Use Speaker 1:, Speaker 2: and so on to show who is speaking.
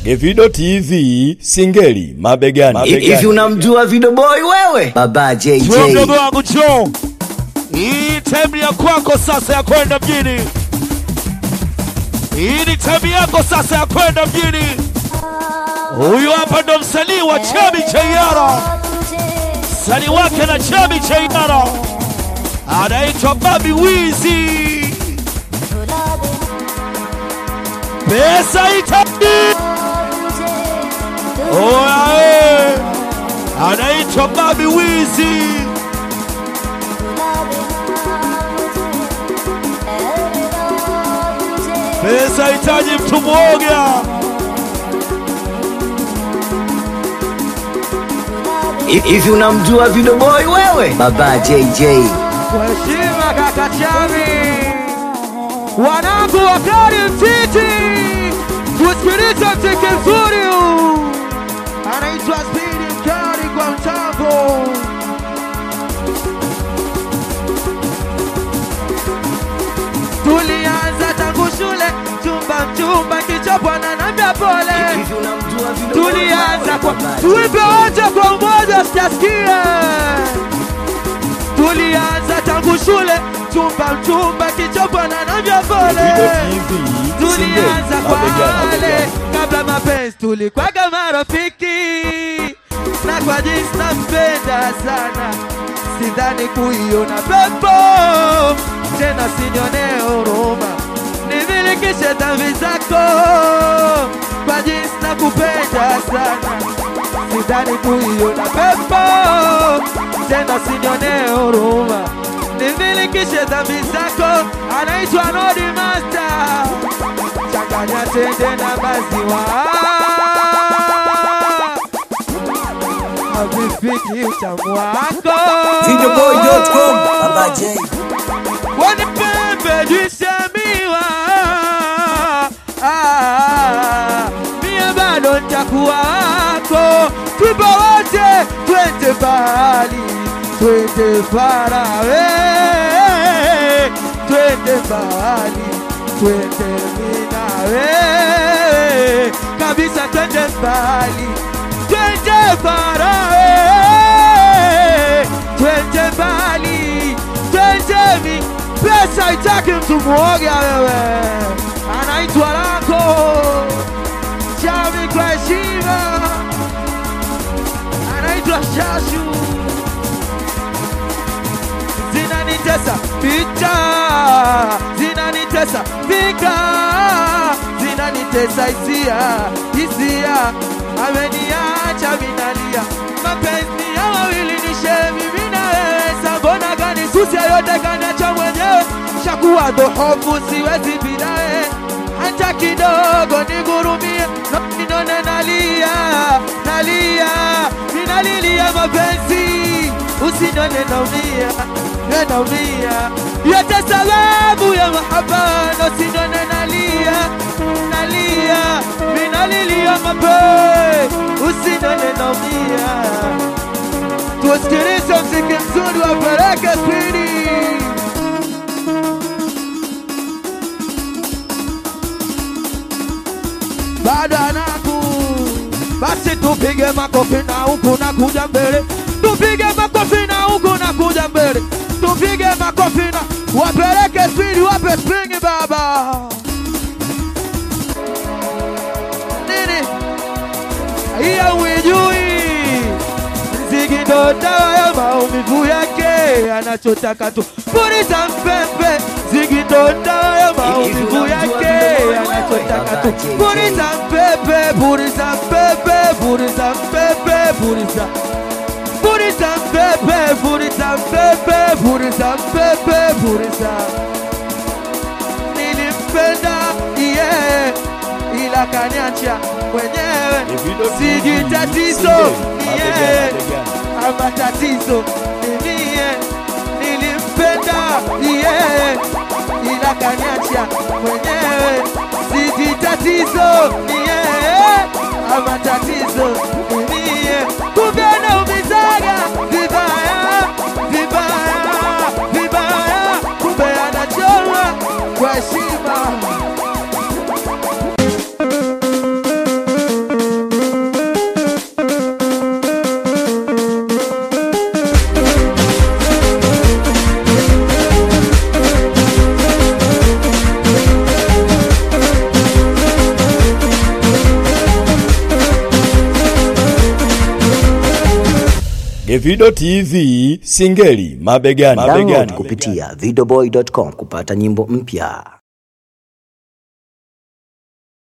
Speaker 1: Evido TV Singeli mabegani.
Speaker 2: Hivi unamjua Video Boy wewe? Baba JJ.
Speaker 3: Wewe mdogo wangu Joe, hii time ya kwako sasa ya kwenda mjini. Hii ni time yako sasa ya kwenda mjini. Huyu hapa ndo msanii wa Chami cha Yara, msanii wake na Chami cha Yara anaitwa Babi Wizi. Pesa itaji oya, eh. anaitwa Babi Wizi. Pesa hitaji mtu mwoga.
Speaker 2: Hivi unamjua Video Boy wewe? Baba JJ.
Speaker 4: Kwa heshima kaka Chami, wanangu wakali mtiti, tusikilize mziki mzuri huu, anaitwa Spidi Mkali kwa mtambo. Tulianza tangu shule, chumba mchumba, kichopwa na nambia pole
Speaker 2: Hivi unamjua Video Boy
Speaker 4: tulianza
Speaker 2: wewe?
Speaker 4: kwa
Speaker 2: Baba
Speaker 4: tuipe
Speaker 2: JJ.
Speaker 4: wote kwa umoja, sijasikia. Tulianza tangu shule, chumba mchumba, kichopwa na navya
Speaker 1: Evido
Speaker 4: pole.
Speaker 1: TV
Speaker 4: Tulianza
Speaker 1: Singeli
Speaker 4: kwa
Speaker 1: mabegani.
Speaker 4: wale
Speaker 1: mabegani.
Speaker 4: kabla mapenzi, tulikwaga marafiki na kwa jinsi nampenda sana, sidhani kuiona pepo tena, sinyone huruma, nimilikishe dhambi zako kwa jinsi nakupenda sana, sidhani kuiona pepo tena, sinyone huruma, nimilikishe dhambi zako. Anaitwa Nodi Master changanya tende na maziwa havifiki utamu wako
Speaker 2: Videoboy.com. Baba J.
Speaker 4: Wani pembe jisemiwa ah, mie bado ntakuwa wako tupo wote twende mbali twende farawe twende mbali twende minawe kabisa twende mbali twende farawe twende mbali twende mi pesa itaki mtu mwoga wewe anaitwa lako chami kwa heshima anaitwa shashu zinanitesa picha zinanitesa fika zinanitesa hisia hisia ameniacha minalia mapenzi ya wawili ni shemi mina wewe sambona gani susia yote kaniacha mwenyewe shakuwa dhohofu siwezi bila wewe hata kidogo nigurumie no, ninone nalia nalia ninalilia mapenzi usinone naumia we naumia yote sababu ya mahabano sinone nalia nalia minalilia mapenzi usinone naumia tusikilize mziki mzuri wa Baraka Spidi bado anaku basi tupige makofi na huku na kuja mbele tupige makofi na huku na kuja mbele tupige makofi na wapeleke spidi wape springi baba nini hiyo uijui mziki ndo dawa ya maumivu yake anachotaka tu puliza mpembe mziki ndo dawa ya maumivu yake anachotaka tu puliza mpembe puliza mpembe puliza mpembe puliza puliza mpembe puliza mpembe puliza mpembe puliza nilimpenda yeah, ila kaniacha mwenyewe
Speaker 1: Evido TV
Speaker 4: siji tatizo
Speaker 1: Singeli
Speaker 4: yeah
Speaker 1: mabegani. mabegani.
Speaker 4: ama tatizo nilie nilimpenda yeah, ila kaniacha mwenyewe siji tatizo yeah, ama tatizo nilie kumbe anaumizaga vibaya vibaya vibaya kumbe anachoma kwa heshima
Speaker 1: Davido TV Singeli mabegani.
Speaker 2: Download
Speaker 1: mabegani.
Speaker 2: kupitia videoboy.com kupata nyimbo mpya.